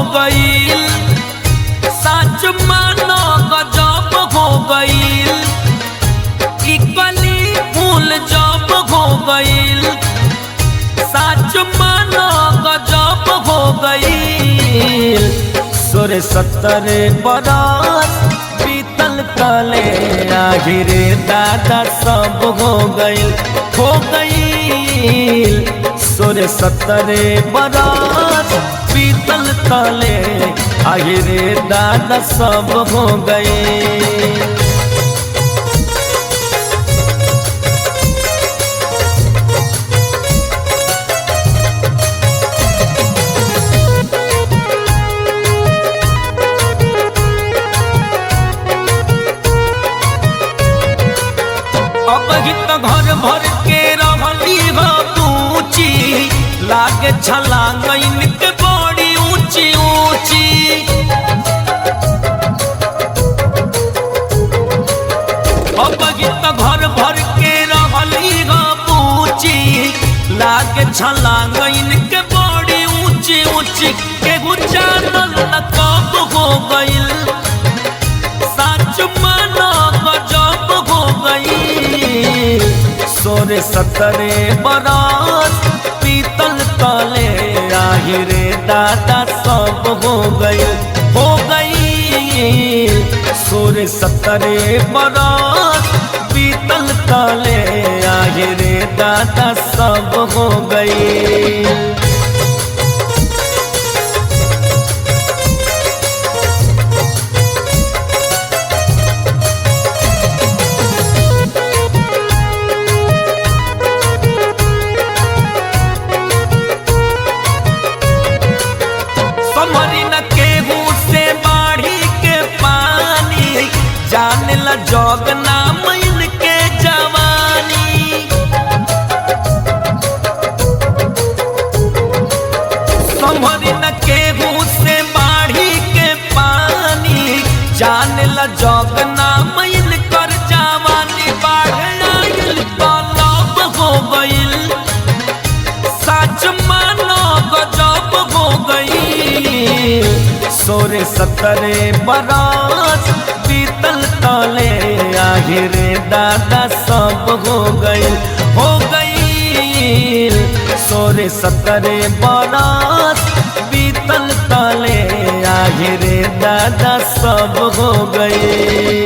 गईल सच मानो गजब हो गईल ई कली फूल जब हो गईल सच मानो गजब हो गईल सोरे सत्तरे बरस बीतल कले आहिरे दादा सब हो गईल हो गईल सोरे सत्तरे बरस बीतल तले आहिरे दादा सब हो गईल अब ही तो घर भर के रहली हो पूची लागे छलांग इनके बड़ी ऊंची ऊंची अब ही तो घर भर के रहली हो पूची लागे छलांग इनके बड़ी ऊंची ऊंची के गुजारल न कब हो गईल सच मानो गजब हो गई सोरे सतरे बरस पीतल तले आहिरे दादा सब हो गई हो गई सोरे सतरे बरस पीतल तले आहिरे दादा सब हो गई समरी न केहू से बाढ़ी के पानी जान ला जोग नाम इनके जवानी समरी न केहू से बाढ़ी के पानी जान ला जोग नाम इनकर जवानी बाढ़ आइल तालाब हो गइल सच मानो गजब हो गई सोरे सतरे बरस पीतल तले आहिरे दादा सब हो गई हो गई सोरे सतरे बरस पीतल तले आहिरे दादा सब हो गई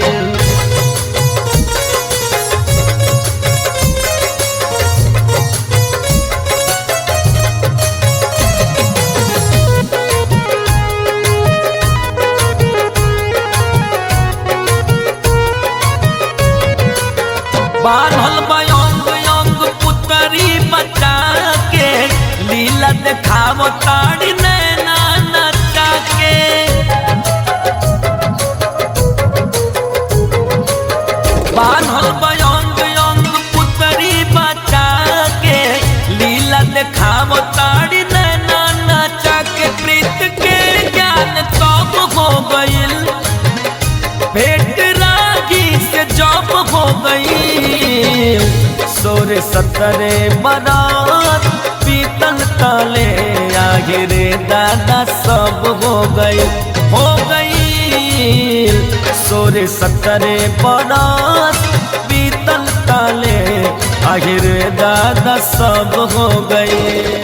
बान्हल बयंग यंग पुतरी बचा के लीला देखाव ताड़ी नैना नचा के बान्हल बयंग यंग पुतरी बचा के लीला देखाव ताड़ी नैना नचा के प्रीत के ज्ञान तब हो गईल भेंट रागी से जब हो गई सोरे सतरे बरात पीतल तले आगिरे दादा सब हो गई हो गई सोरे सतरे बरात पीतल तले आगिरे दादा सब हो गई